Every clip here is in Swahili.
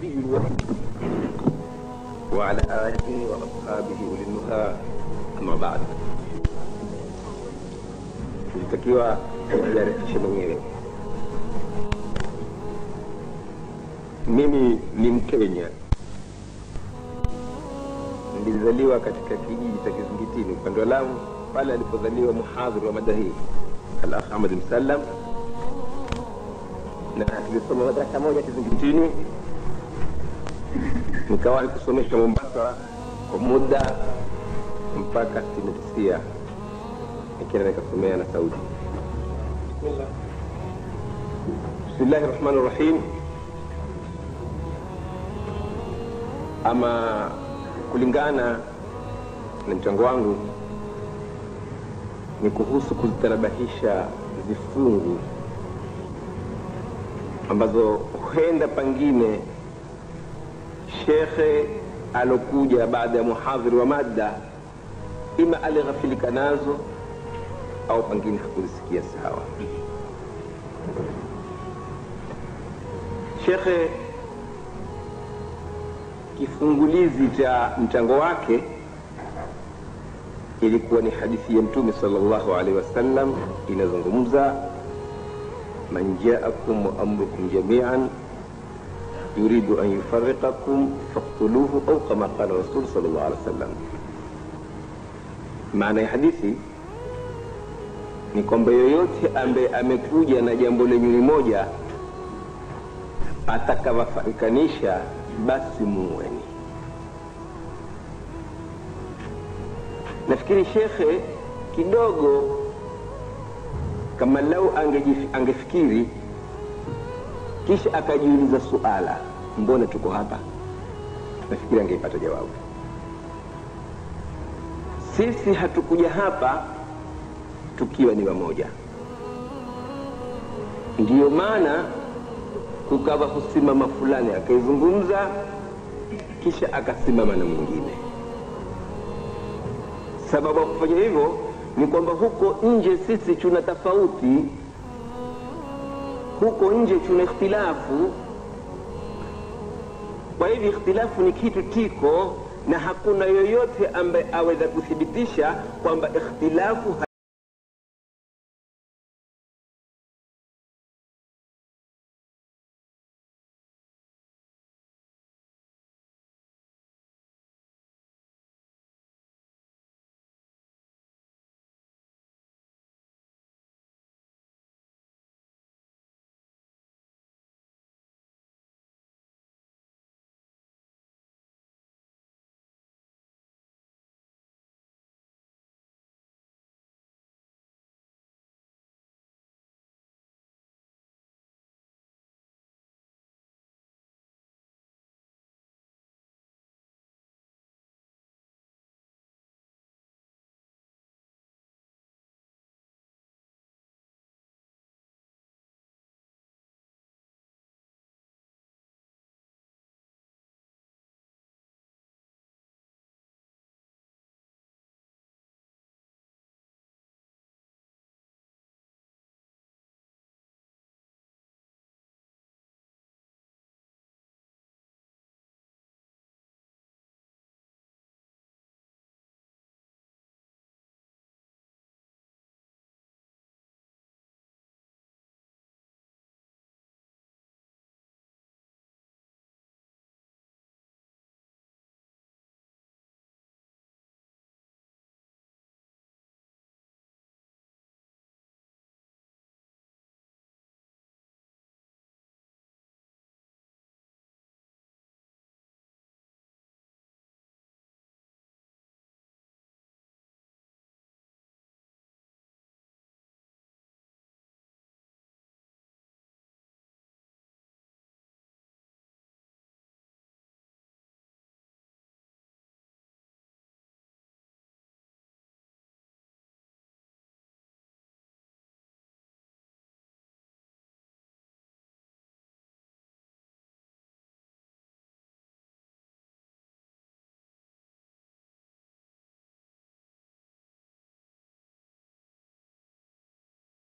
النبي الوحيد وعلى آله وأصحابه أولي النهى أما بعد ilitakiwa nijarifishe mwenyewe mimi ni mkenya nilizaliwa katika kijiji cha kizingitini upande wa lamu pale alipozaliwa muhadhiri wa mada hii alakh ahmad msallam na tulisoma madarasa moja kizingitini nikawahi kusomesha mombasa kwa muda mpaka sitini tisia nikienda nikasomea na saudi bismillahi rahmani rahim ama kulingana na mchango wangu ni kuhusu kuzitanabahisha vifungu ambazo huenda pengine shekhe alokuja baada ya muhadhiri wa mada ima alighafilika nazo au pengine hakuzisikia sawa shekhe kifungulizi cha mchango wake ilikuwa ni hadithi ya mtume salllahu alaihi wasallam inazungumza man jaakum wa amrukum jamian yuridu an yufariqakum faktuluhu au kama qala rasul salllah alih wasallam maana ya hadithi ni kwamba yoyote ambaye amekuja na jambo lenye ni moja atakawafarikanisha basi muweni nafikiri shekhe kidogo kama lau angejif- angefikiri kisha akajiuliza suala mbona tuko hapa nafikiri angeipata jawabu sisi hatukuja hapa tukiwa ni wamoja ndiyo maana kukawa kusimama fulani akaizungumza kisha akasimama na mwingine sababu ya kufanya hivyo ni kwamba huko nje sisi tuna tofauti huko nje tuna ikhtilafu kwa hivyo ikhtilafu ni kitu tiko na hakuna yoyote ambaye aweza kuthibitisha kwamba ikhtilafu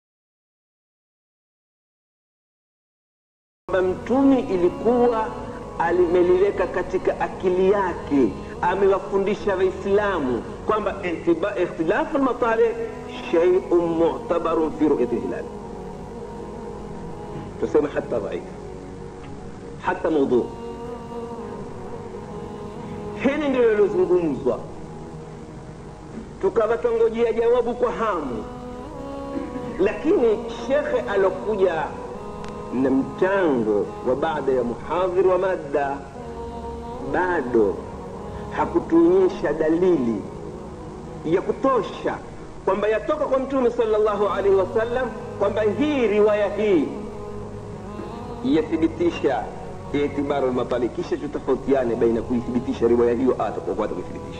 kwamba mtumi ilikuwa alimeliweka katika akili yake amewafundisha waislamu kwamba ihtiba- ikhtilafu lmatalih sheiun mutabarun fi ruyati lhilali tuseme hata dhaif hata maudhu hili ndilo lilozungumzwa tukawa twangojea jawabu kwa hamu lakini shekhe alokuja na mchango wa baada ya muhadhiri wa madda bado hakutuonyesha dalili ya kutosha kwamba yatoka kwa mtume salllahu alaihi wasallam kwamba hii riwaya hii yathibitisha itibaru lmatali kisha tutafautiane baina kuithibitisha riwaya hiyo atakuata kuithibitisha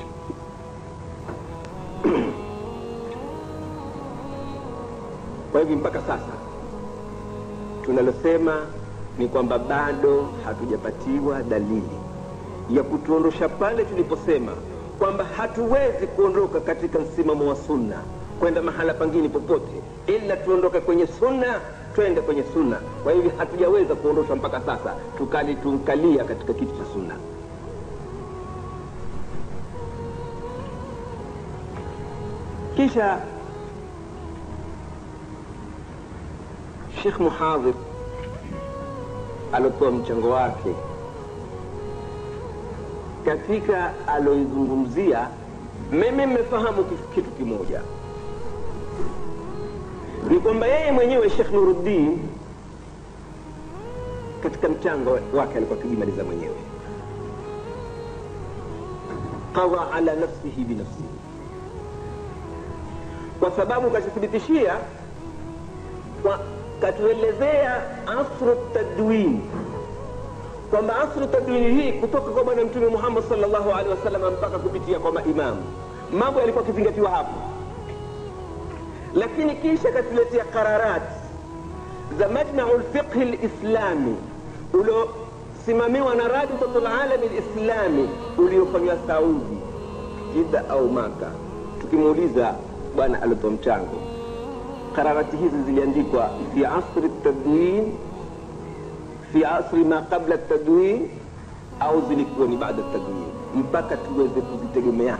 kwa hivyo mpaka sasa tunalosema ni kwamba bado hatujapatiwa dalili ya kutuondosha pale tuliposema kwamba hatuwezi kuondoka katika msimamo wa sunna kwenda mahala pangine popote ila tuondoke kwenye sunna twende kwenye sunna kwa hivyo hatujaweza kuondosha mpaka sasa tukali tunkalia katika kitu cha sunna kisha shekh muhadhir alotoa mchango wake katika aloizungumzia mimi mmefahamu kif- kitu kimoja ni kwamba yeye mwenyewe shekh nuruddin katika mchango wake alikuwa akijimaliza mwenyewe qadha ala nafsihi binafsihi kwa sababu katuthibitishia kwa- katuelezea asru tadwin kwamba asru tadwini hii kutoka kwa bwana mtume muhammad salllahu alehi wasallam mpaka kupitia kwa maimamu mambo yalikuwa akizingatiwa hapo lakini kisha katuletea qararat za majmau lfiqhi lislami uliosimamiwa na rabitatu lalami lislami uliofanywa saudi jida au maka tukimuuliza bwana alitoa mchango qararati hizi ziliandikwa fi asri tadwin fi asri ma qabla tadwin au zilikuwa ni baada tadwin mpaka tuweze kuzitegemea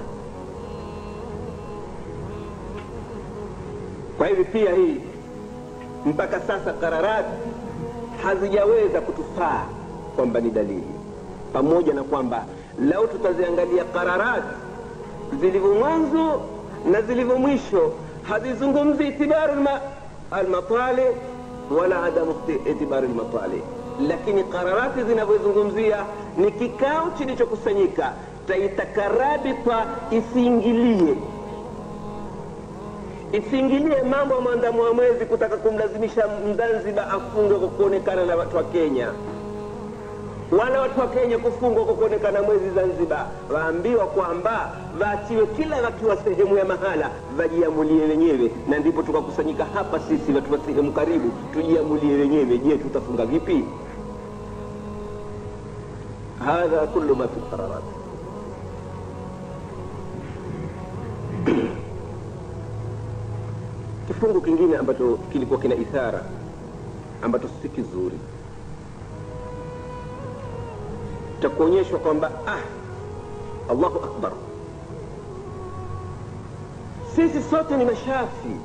kwa hivyo pia hii mpaka sasa qararati hazijaweza kutufaa kwamba ni dalili pamoja na kwamba lau tutaziangalia qararati zilivyo mwanzo na zilivyo mwisho hazizungumzi itibaru alma- almatali wala adamu ikhti- itibaru almatali lakini qararati zinavyozungumzia ni kikao kilichokusanyika taitaka rabita isiingilie isiingilie mambo ya mwandamo wa mwezi kutaka kumlazimisha mzanzibar afungwe kwa kuonekana na watu wa kenya wala watu wa kenya kufungwa kwa kuonekana mwezi zanzibar waambiwa kwamba waachiwe kila wakiwa sehemu ya mahala wajiamulie wenyewe na ndipo tukakusanyika hapa sisi watu wa sehemu karibu tujiamulie wenyewe je tutafunga vipi hadha kullu ma fi lqararat kifungu kingine ambacho kilikuwa kina ithara ambacho si kizuri cha kuonyeshwa kwamba ah, allahu akbar sisi sote ni mashafi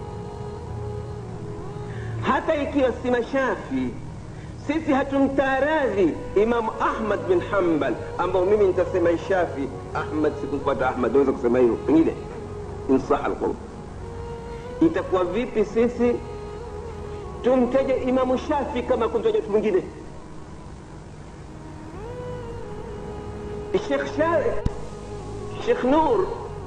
hata ikiwa si mashafi sisi hatumtaaradhi imamu ahmad bin hambal ambao mimi nitasema shafi ahmad sikumfuata ahmad naweza kusema hivyo pengine insaha alqulub itakuwa vipi sisi tumteje imamu shafi kama kumtaja mtu mwingine Sheikh Shari, Sheikh Nur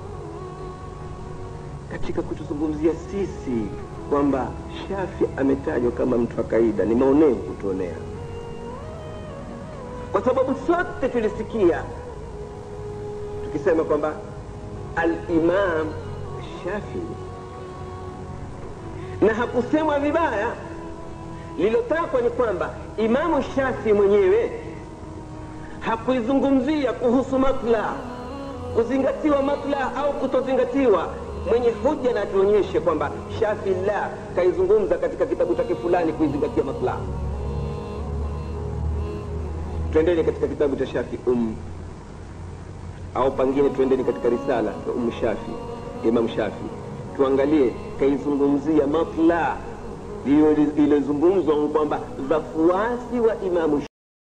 katika kutuzungumzia sisi kwamba Shafi ametajwa kama mtu wa kaida, ni maonevu kutuonea, kwa sababu sote tulisikia tukisema kwamba al-Imam Shafi, na hakusemwa vibaya. Lilotakwa ni kwamba Imamu Shafi mwenyewe hakuizungumzia kuhusu matla kuzingatiwa matla au kutozingatiwa mwenye hoja na atuonyeshe kwamba shafi la kaizungumza katika kitabu chake fulani kuizingatia matla twendeni katika kitabu cha shafi um au pangine twendeni katika risala ya umu shafi imam shafi tuangalie kaizungumzia matla iliyozungumzwa kwamba wafuasi wa imamu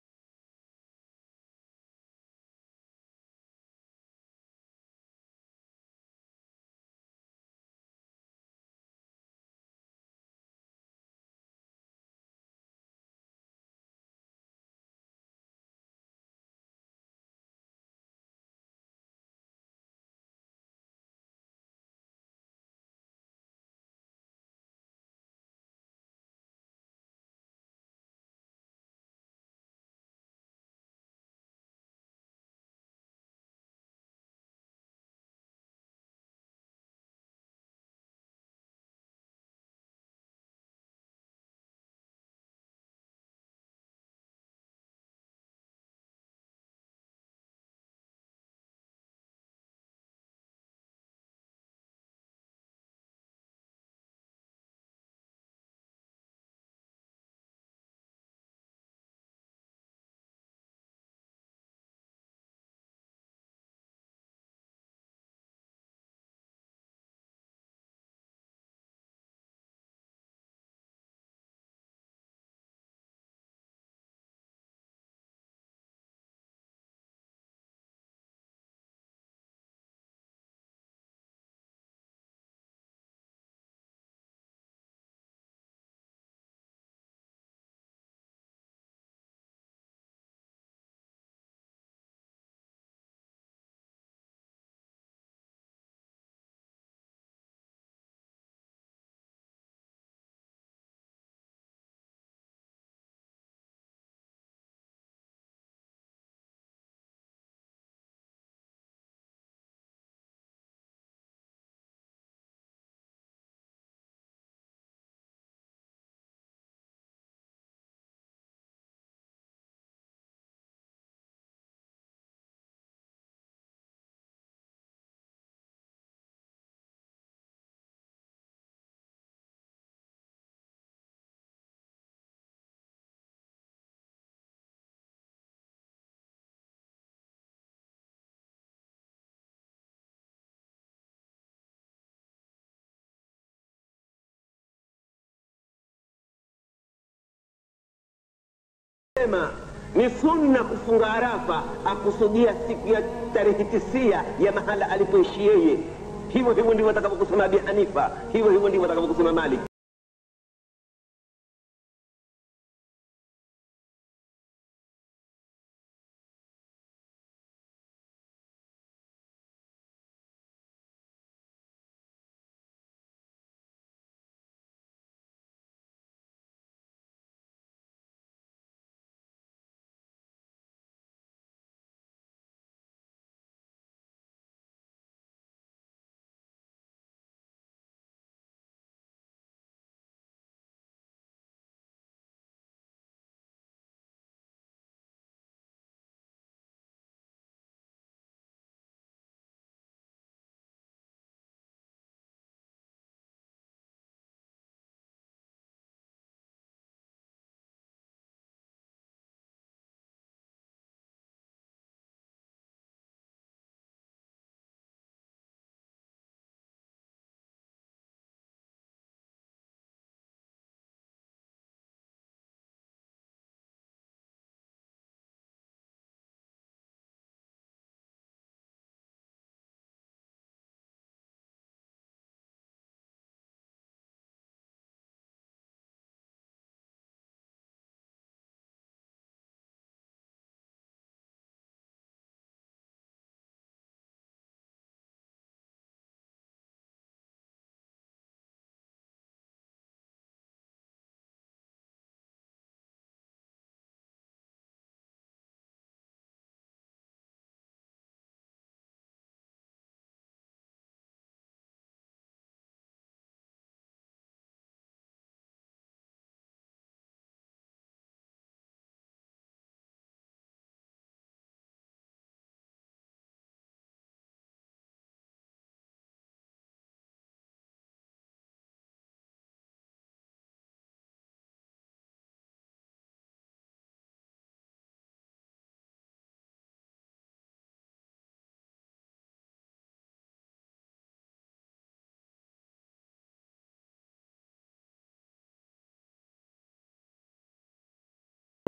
sema ni sunna kufunga Arafa, akusudia siku ya tarehe tisia ya mahala alipoishi yeye. Hivyo hivyo ndivyo atakavyokusema Abi Hanifa, hivyo hivyo ndivyo atakavyokusema Malik.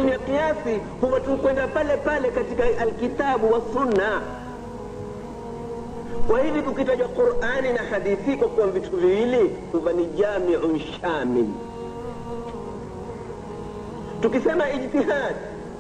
tukitumia kiasi huwa tukwenda pale pale katika alkitabu wa sunna kwa hivi kukitajwa qurani na hadithi kwa kuwa vitu viwili huwa ni jamiun shamil tukisema ijtihad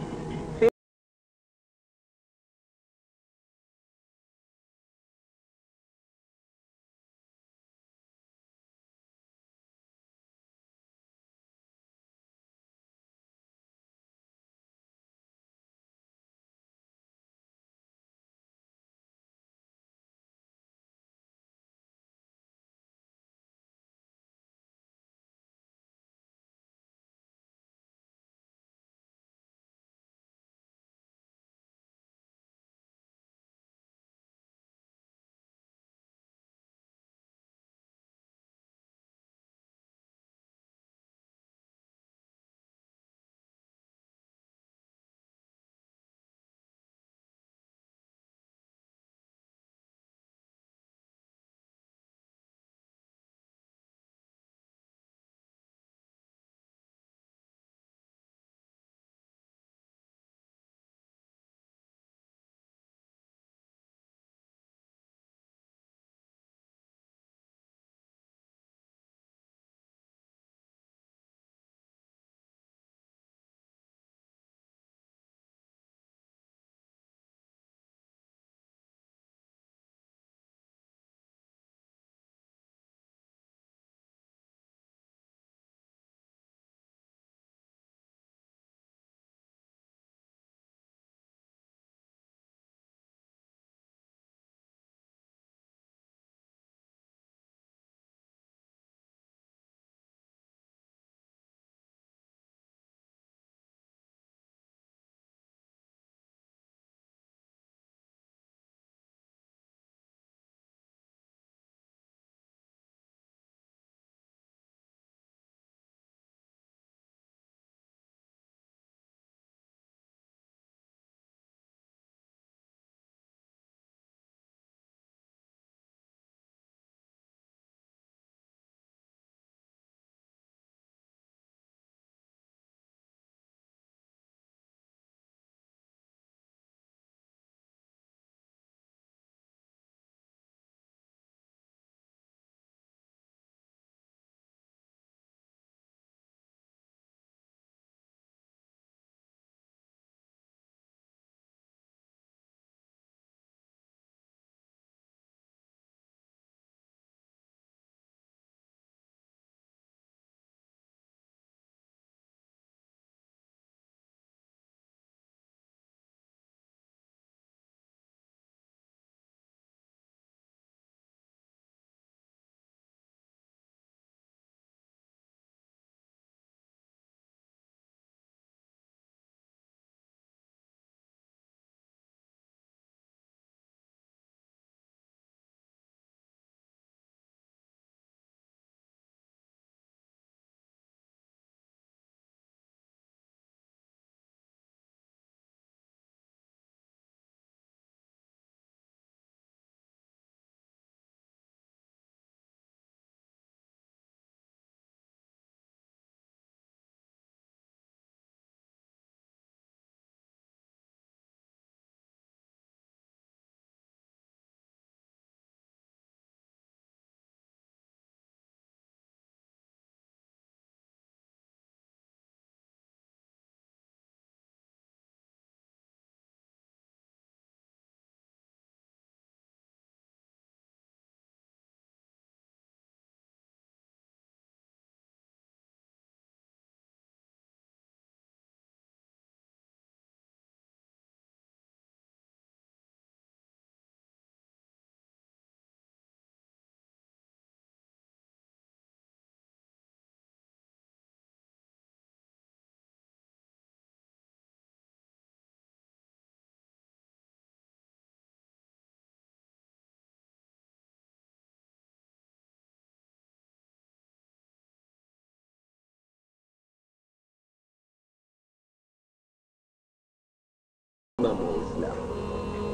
imamu wa Uislamu,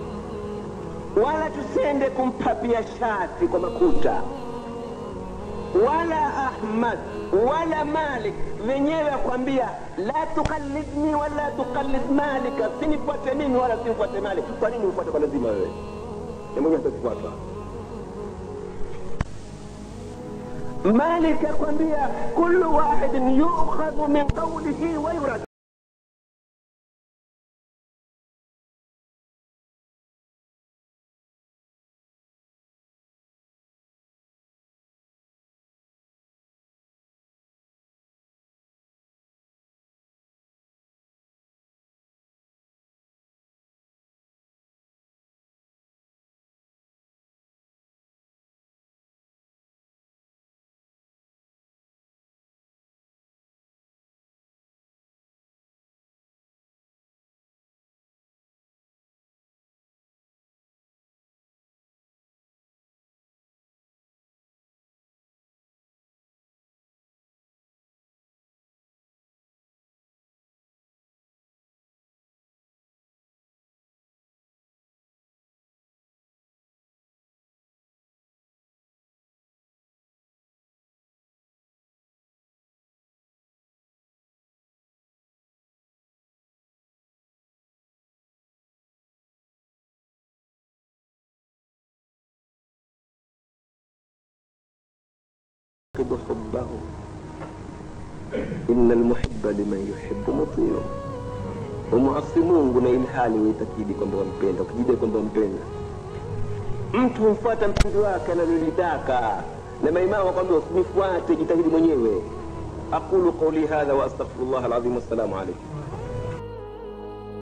wala tusende kumpapia shati kwa makuta. wala ahmad wala malik wenyewe akwambia la tuqallidni wala tuqallid malika sinifuate mimi wala simfuate malik kwa nini ufuate kwa lazima wewe mmoja atakufuata مالك akwambia كل واحد يؤخذ من قوله ويرد يفقد حبه إن المحب لمن يحب مطيع umuasi mungu na ili hali uitakidi kwamba wampenda ukijidai kwamba wampenda mtu humfuata mpenzi wake analolitaka na maimamu wakwambia usinifuate jitahidi mwenyewe aqulu qauli hadha wa astaghfirullah alazim wassalamu alaikum